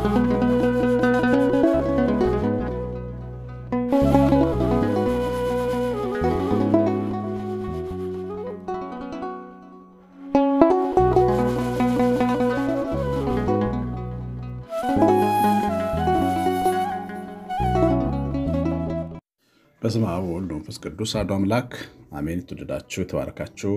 በስመ አብ ወወልድ ወመንፈስ ቅዱስ አሐዱ አምላክ አሜን። የተወደዳችሁ የተባረካችሁ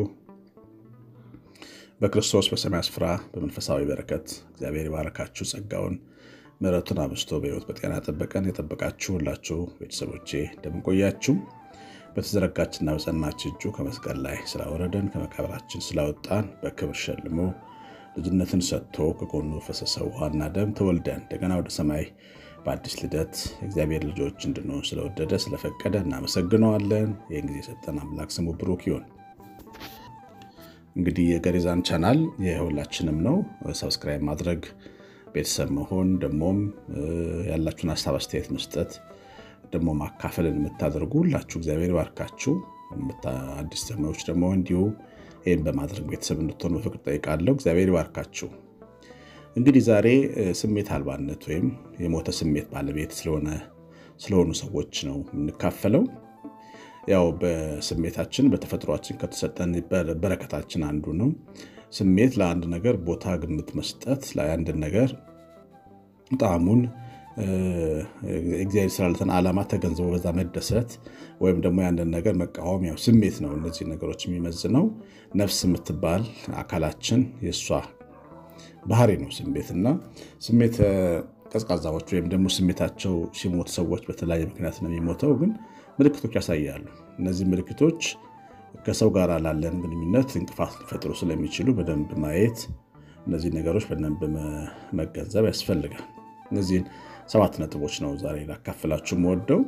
በክርስቶስ በሰማይ ስፍራ በመንፈሳዊ በረከት እግዚአብሔር የባረካችሁ ጸጋውን ምሕረቱን አብዝቶ በሕይወት በጤና ጠበቀን የጠበቃችሁ ሁላችሁ ቤተሰቦቼ እንደምንቆያችሁ በተዘረጋችና በጸናች እጁ ከመስቀል ላይ ስላወረደን ከመቃብራችን ስላወጣን በክብር ሸልሞ ልጅነትን ሰጥቶ ከጎኑ ፈሰሰ ውሃና ደም ተወልደን እንደገና ወደ ሰማይ በአዲስ ልደት የእግዚአብሔር ልጆች እንድንሆን ስለወደደ ስለፈቀደ እናመሰግነዋለን። ይህን ጊዜ የሰጠን አምላክ ስሙ ብሩክ ይሁን። እንግዲህ የገሪዛን ቻናል የሁላችንም ነው። ሰብስክራይብ ማድረግ ቤተሰብ መሆን ደግሞም ያላችሁን ሀሳብ አስተያየት መስጠት ደግሞ ማካፈልን የምታደርጉ ሁላችሁ እግዚአብሔር ባርካችሁ። አዲስ ተማሪዎች ደግሞ እንዲሁ ይህን በማድረግ ቤተሰብ እንድትሆኑ በፍቅር ጠይቃለሁ። እግዚአብሔር ይባርካችሁ። እንግዲህ ዛሬ ስሜት አልባነት ወይም የሞተ ስሜት ባለቤት ስለሆኑ ሰዎች ነው የምንካፈለው። ያው በስሜታችን በተፈጥሯችን ከተሰጠን በረከታችን አንዱ ነው። ስሜት ለአንድ ነገር ቦታ ግምት መስጠት፣ ለአንድ ነገር ጣዕሙን እግዚአብሔር ስላለትን ዓላማ ተገንዝቦ በዛ መደሰት ወይም ደግሞ ያንን ነገር መቃወም ያው ስሜት ነው። እነዚህ ነገሮች የሚመዝነው ነፍስ የምትባል አካላችን የእሷ ባህሪ ነው ስሜት እና ስሜት ቀዝቃዛዎች ወይም ደግሞ ስሜታቸው ሲሞት ሰዎች በተለያየ ምክንያት ነው የሚሞተው፣ ግን ምልክቶች ያሳያሉ። እነዚህ ምልክቶች ከሰው ጋር ላለን ግንኙነት እንቅፋት ሊፈጥሩ ስለሚችሉ በደንብ ማየት፣ እነዚህ ነገሮች በደንብ መገንዘብ ያስፈልጋል። እነዚህን ሰባት ነጥቦች ነው ዛሬ ላካፍላችሁ የምወደው።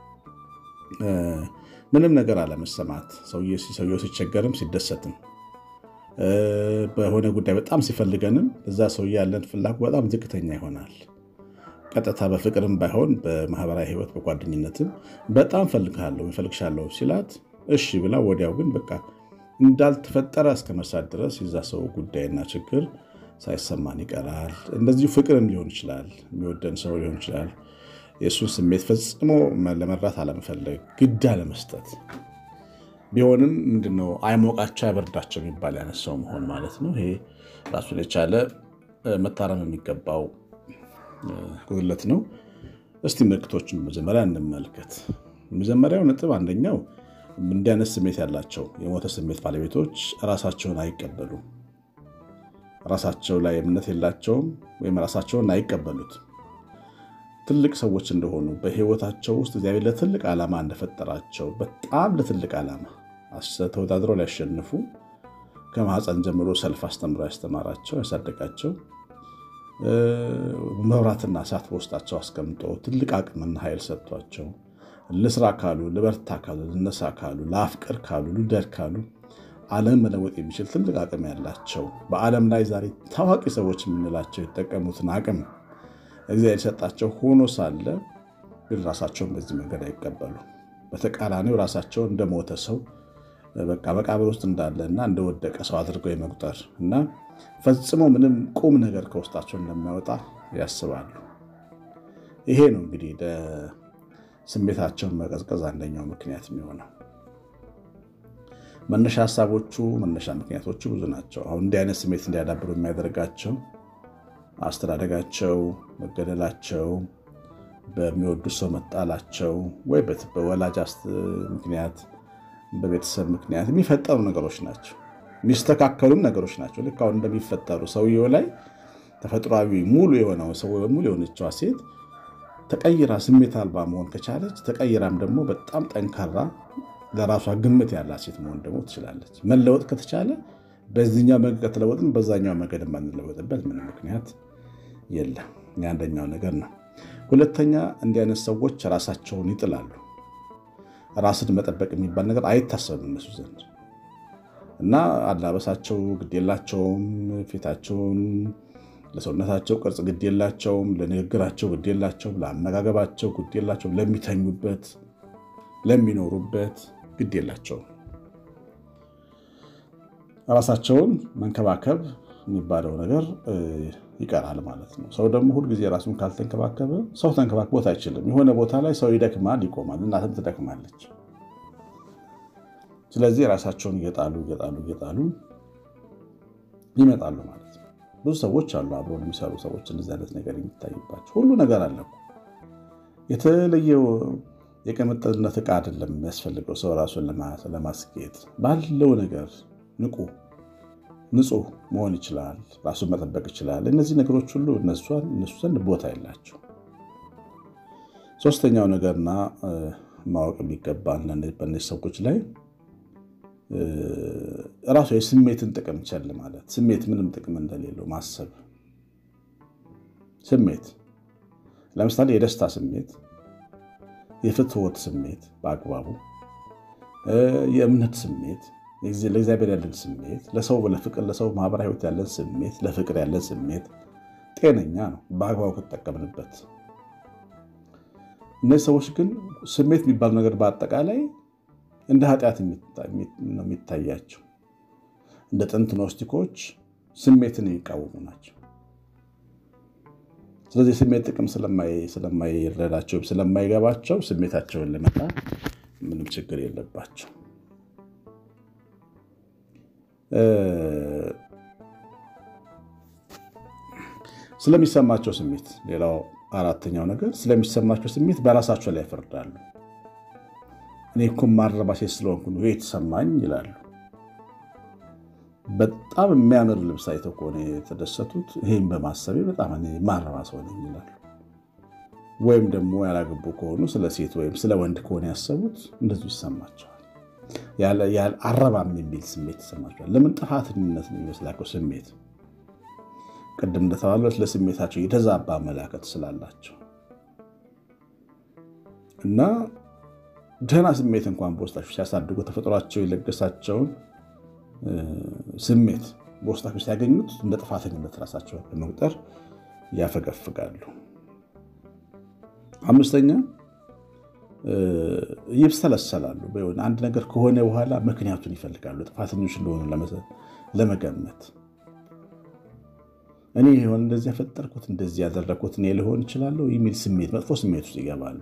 ምንም ነገር አለመሰማት፣ ሰውየው ሲቸገርም ሲደሰትም በሆነ ጉዳይ በጣም ሲፈልገንም እዛ ሰው ያለን ፍላጎት በጣም ዝቅተኛ ይሆናል። ቀጥታ በፍቅርም ባይሆን በማህበራዊ ሕይወት በጓደኝነትም በጣም ፈልግሃለሁ እፈልግሻለሁ ሲላት እሺ ብላ ወዲያው ግን በቃ እንዳልተፈጠረ እስከ መሳት ድረስ የዛ ሰው ጉዳይና ችግር ሳይሰማን ይቀራል። እንደዚሁ ፍቅርም ሊሆን ይችላል። የሚወደን ሰው ሊሆን ይችላል። የእሱን ስሜት ፈጽሞ ለመራት አለመፈለግ፣ ግድ አለመስጠት ቢሆንም ምንድነው አይሞቃቸው አይበርዳቸው የሚባል ያነሳው መሆን ማለት ነው። ይሄ ራሱን የቻለ መታረም የሚገባው ጉድለት ነው። እስቲ ምልክቶችን መጀመሪያ እንመልከት። የመጀመሪያው ነጥብ አንደኛው እንዲህ አይነት ስሜት ያላቸው የሞተ ስሜት ባለቤቶች ራሳቸውን አይቀበሉም። ራሳቸው ላይ እምነት የላቸውም ወይም ራሳቸውን አይቀበሉት። ትልቅ ሰዎች እንደሆኑ በሕይወታቸው ውስጥ እግዚአብሔር ለትልቅ ዓላማ እንደፈጠራቸው በጣም ለትልቅ ዓላማ ተወዳድረው ሊያሸንፉ ከማህፀን ጀምሮ ሰልፍ አስተምሮ ያስተማራቸው ያሳደጋቸው መብራትና እሳት በውስጣቸው አስቀምጦ ትልቅ አቅምና ኃይል ሰጥቷቸው ልስራ ካሉ፣ ልበርታ ካሉ፣ ልነሳ ካሉ፣ ለአፍቅር ካሉ፣ ልውደድ ካሉ ዓለም መለወጥ የሚችል ትልቅ አቅም ያላቸው በዓለም ላይ ዛሬ ታዋቂ ሰዎች የምንላቸው የተጠቀሙትን አቅም እግዚአብሔር የሰጣቸው ሆኖ ሳለ ግን ራሳቸውን በዚህ መንገድ አይቀበሉ። በተቃራኒው ራሳቸውን እንደሞተ ሰው በቃ መቃብር ውስጥ እንዳለና እንደወደቀ ሰው አድርገው የመቁጠር እና ፈጽሞ ምንም ቁም ነገር ከውስጣቸው እንደማይወጣ ያስባሉ። ይሄ ነው እንግዲህ ስሜታቸውን መቀዝቀዝ አንደኛው ምክንያት የሚሆነው። መነሻ ሀሳቦቹ መነሻ ምክንያቶቹ ብዙ ናቸው። አሁን እንዲህ አይነት ስሜት እንዲያዳብሩ የሚያደርጋቸው አስተዳደጋቸው፣ መገደላቸው፣ በሚወዱት ሰው መጣላቸው ወይ በወላጅ ምክንያት በቤተሰብ ምክንያት የሚፈጠሩ ነገሮች ናቸው። የሚስተካከሉም ነገሮች ናቸው። ልክ አሁን እንደሚፈጠሩ ሰውየው ላይ ተፈጥሯዊ ሙሉ የሆነው ሰው ሙሉ የሆነችዋ ሴት ተቀይራ ስሜት አልባ መሆን ከቻለች ተቀይራም ደግሞ በጣም ጠንካራ ለራሷ ግምት ያላት ሴት መሆን ደግሞ ትችላለች። መለወጥ ከተቻለ በዚህኛው መንገድ ከተለወጥን በዛኛው መንገድ የማንለወጥበት ምንም ምክንያት የለም። የአንደኛው ነገር ነው። ሁለተኛ እንዲህ አይነት ሰዎች ራሳቸውን ይጥላሉ። ራስን መጠበቅ የሚባል ነገር አይታሰብም እነሱ ዘንድ እና አላበሳቸው ግድ የላቸውም። ፊታቸውን ለሰውነታቸው ቅርጽ ግድ የላቸውም። ለንግግራቸው ግድ የላቸውም። ለአመጋገባቸው ግድ የላቸውም። ለሚተኙበት፣ ለሚኖሩበት ግድ የላቸውም። ራሳቸውን መንከባከብ የሚባለው ነገር ይቀራል ማለት ነው። ሰው ደግሞ ሁልጊዜ ራሱን ካልተንከባከበ ሰው ተንከባክቦት አይችልም። የሆነ ቦታ ላይ ሰው ይደክማል፣ ይቆማል። እናትም ትደክማለች። ስለዚህ ራሳቸውን እየጣሉ እየጣሉ እየጣሉ ይመጣሉ ማለት ነው። ብዙ ሰዎች አሉ አብረውን የሚሰሩ ሰዎች እንደዚህ አይነት ነገር የሚታይባቸው ሁሉ ነገር አለ። የተለየው የቅምጥልነት ዕቃ አይደለም የሚያስፈልገው ሰው ራሱን ለማስጌጥ ባለው ነገር ንቁ ንጹህ መሆን ይችላል። ራሱን መጠበቅ ይችላል። እነዚህ ነገሮች ሁሉ እነሱ ዘንድ ቦታ የላቸው። ሶስተኛው ነገርና ማወቅ የሚገባን በእነዚህ ሰዎች ላይ ራሱ የስሜትን ጥቅም ቸል ማለት ስሜት ምንም ጥቅም እንደሌለው ማሰብ። ስሜት ለምሳሌ የደስታ ስሜት፣ የፍትወት ስሜት በአግባቡ የእምነት ስሜት ለእግዚአብሔር ያለን ስሜት፣ ለሰው ለፍቅር ለሰው ማህበራዊ ሕይወት ያለን ስሜት፣ ለፍቅር ያለን ስሜት ጤነኛ ነው በአግባቡ ከተጠቀምንበት። እነዚህ ሰዎች ግን ስሜት የሚባሉ ነገር በአጠቃላይ እንደ ኃጢአት ነው የሚታያቸው። እንደ ጥንት ኖስቲኮች ስሜትን የሚቃወሙ ናቸው። ስለዚህ ስሜት ጥቅም ስለማይረዳቸው ስለማይገባቸው ስሜታቸውን ለመጣ ምንም ችግር የለባቸው። ስለሚሰማቸው ስሜት ሌላው አራተኛው ነገር ስለሚሰማቸው ስሜት በራሳቸው ላይ ያፈርዳሉ። እኔ እኮ ማረባ ሴት ስለሆንኩ ነው የተሰማኝ ይላሉ። በጣም የሚያምር ልብስ አይተው ከሆነ የተደሰቱት ይህም በማሰቤ በጣም ማረባ ሰው ነኝ ይላሉ። ወይም ደግሞ ያላገቡ ከሆኑ ስለ ሴት ወይም ስለ ወንድ ከሆነ ያሰቡት እንደዚሁ ይሰማቸዋል። አረባም የሚል ስሜት ይሰማቸዋል። ለምን ጥፋተኝነት ነው የሚመስላቸው ስሜት ቅድም እንደተባሉት ለስሜታቸው የተዛባ አመላከት ስላላቸው እና ደህና ስሜት እንኳን በውስጣቸው ሲያሳድጉ ተፈጥሯቸው የለገሳቸውን ስሜት በውስጣቸው ሲያገኙት እንደ ጥፋተኝነት ራሳቸው በመቁጠር ያፈገፍጋሉ። አምስተኛ ይብሰለሰላሉ። በሆነ አንድ ነገር ከሆነ በኋላ ምክንያቱን ይፈልጋሉ፣ ጥፋተኞች እንደሆኑ ለመገመት እኔ የሆነ እንደዚህ ያፈጠርኩት እንደዚህ ያደረግኩት እኔ ሊሆን ይችላለሁ የሚል ስሜት መጥፎ ስሜት ውስጥ ይገባሉ።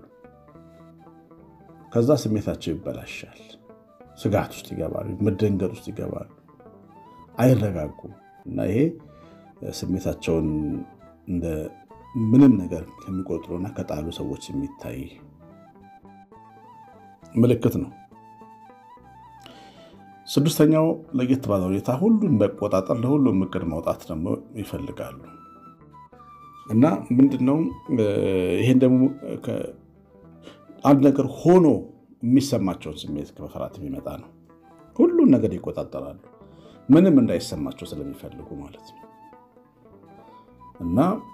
ከዛ ስሜታቸው ይበላሻል። ስጋት ውስጥ ይገባሉ፣ መደንገጥ ውስጥ ይገባሉ፣ አይረጋጉም እና ይሄ ስሜታቸውን እንደ ምንም ነገር ከሚቆጥሩና ከጣሉ ሰዎች የሚታይ ምልክት ነው። ስድስተኛው ለየት ባለ ሁኔታ ሁሉን መቆጣጠር፣ ለሁሉም እቅድ ማውጣት ደግሞ ይፈልጋሉ እና ምንድነው ይሄን ደግሞ አንድ ነገር ሆኖ የሚሰማቸውን ስሜት ከመፍራት የሚመጣ ነው። ሁሉን ነገር ይቆጣጠራሉ፣ ምንም እንዳይሰማቸው ስለሚፈልጉ ማለት ነው እና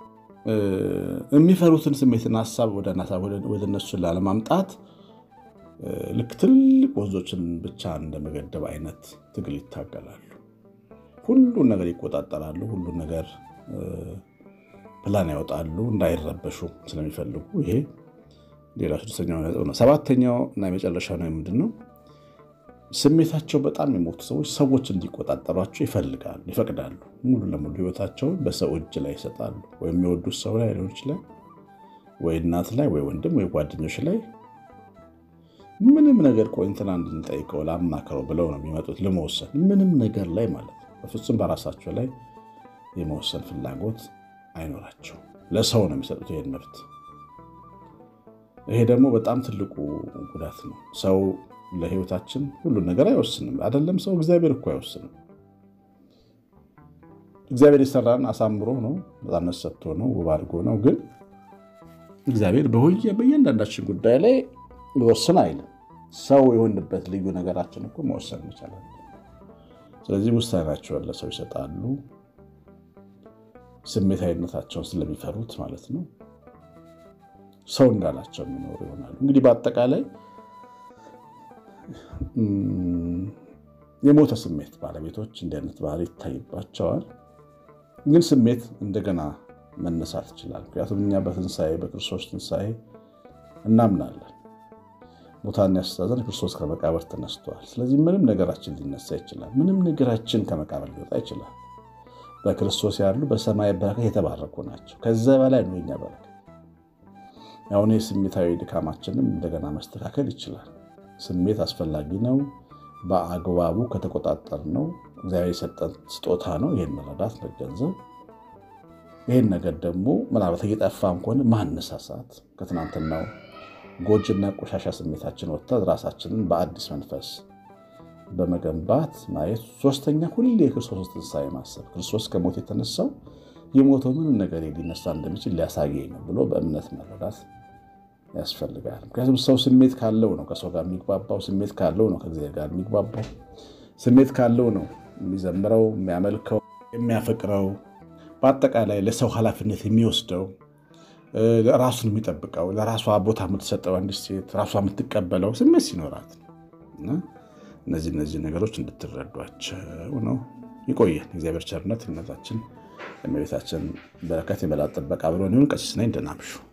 የሚፈሩትን ስሜትና ሀሳብ ወደ እነሱን ላለማምጣት ልክ ትልቅ ወንዞችን ብቻ እንደመገደብ አይነት ትግል ይታገላሉ። ሁሉን ነገር ይቆጣጠራሉ። ሁሉን ነገር ፕላን ያወጣሉ እንዳይረበሹ ስለሚፈልጉ። ይሄ ሌላ ስድስተኛው ነጥብ ነው። ሰባተኛው እና የመጨረሻው ነው ምንድን ነው? ስሜታቸው በጣም የሞቱ ሰዎች ሰዎች እንዲቆጣጠሯቸው ይፈልጋሉ፣ ይፈቅዳሉ። ሙሉ ለሙሉ ህይወታቸውን በሰው እጅ ላይ ይሰጣሉ። ወይ የሚወዱት ሰው ላይ ሊሆን ይችላል፣ ወይ እናት ላይ፣ ወይ ወንድም፣ ወይ ጓደኞች ላይ ምንም ነገር ቆይ እንትና እንድንጠይቀው ላማክረው ብለው ነው የሚመጡት ለመወሰን ምንም ነገር ላይ ማለት ነው። በፍጹም በራሳቸው ላይ የመወሰን ፍላጎት አይኖራቸው። ለሰው ነው የሚሰጡት ይሄን መብት። ይሄ ደግሞ በጣም ትልቁ ጉዳት ነው። ሰው ለህይወታችን ሁሉን ነገር አይወስንም። አይደለም ሰው እግዚአብሔር እኮ አይወስንም። እግዚአብሔር የሰራን አሳምሮ ነው፣ ነፃነት ሰጥቶ ነው፣ ውብ አድርጎ ነው። ግን እግዚአብሔር በእያንዳንዳችን ጉዳይ ላይ ሊወስን አይልም። ሰው የሆንበት ልዩ ነገራችን እኮ መወሰን ይቻላል። ስለዚህ ውሳኔያቸውን ለሰው ይሰጣሉ፣ ስሜታዊነታቸውን ስለሚፈሩት ማለት ነው። ሰው እንዳላቸው የሚኖሩ ይሆናሉ። እንግዲህ በአጠቃላይ የሞተ ስሜት ባለቤቶች እንዲህ አይነት ባህሪ ይታይባቸዋል። ግን ስሜት እንደገና መነሳት ይችላል። ምክንያቱም እኛ በትንሣኤ በክርስቶስ ትንሣኤ እናምናለን። ሙታን ያስተዛዘን ክርስቶስ ከመቃብር ተነስተዋል። ስለዚህ ምንም ነገራችን ሊነሳ ይችላል። ምንም ነገራችን ከመቃብር ሊወጣ ይችላል። በክርስቶስ ያሉ በሰማይ በረከት የተባረኩ ናቸው። ከዛ በላይ ነው የኛ በረከት። አሁን የስሜታዊ ድካማችንም እንደገና መስተካከል ይችላል። ስሜት አስፈላጊ ነው። በአግባቡ ከተቆጣጠር ነው እግዚአብሔር የሰጠን ስጦታ ነው። ይህን መረዳት መገንዘብ፣ ይህን ነገር ደግሞ ምናልባት እየጠፋም ከሆነ ማነሳሳት ከትናንትናው ጎጅና ቆሻሻ ስሜታችን ወጥተን ራሳችንን በአዲስ መንፈስ በመገንባት ማየት። ሶስተኛ ሁሌ የክርስቶስ ትንሣኤ ማሰብ። ክርስቶስ ከሞት የተነሳው የሞተው ምንም ነገር ሊነሳ እንደሚችል ሊያሳየኝ ነው ብሎ በእምነት መረዳት ያስፈልጋል። ምክንያቱም ሰው ስሜት ካለው ነው ከሰው ጋር የሚግባባው። ስሜት ካለው ነው ከእግዚአብሔር ጋር የሚግባባው። ስሜት ካለው ነው የሚዘምረው፣ የሚያመልከው፣ የሚያፈቅረው፣ በአጠቃላይ ለሰው ኃላፊነት የሚወስደው፣ ራሱን የሚጠብቀው፣ ለራሷ ቦታ የምትሰጠው አንዲት ሴት ራሷ የምትቀበለው ስሜት ሲኖራት እና እነዚህ እነዚህ ነገሮች እንድትረዷቸው ነው። ይቆየን። እግዚአብሔር ቸርነት፣ እምነታችን፣ የእመቤታችን በረከት፣ የመላእክት ጥበቃ አብሮን ይሁን። ቀሲስ ነኝ። ደህና እምሹ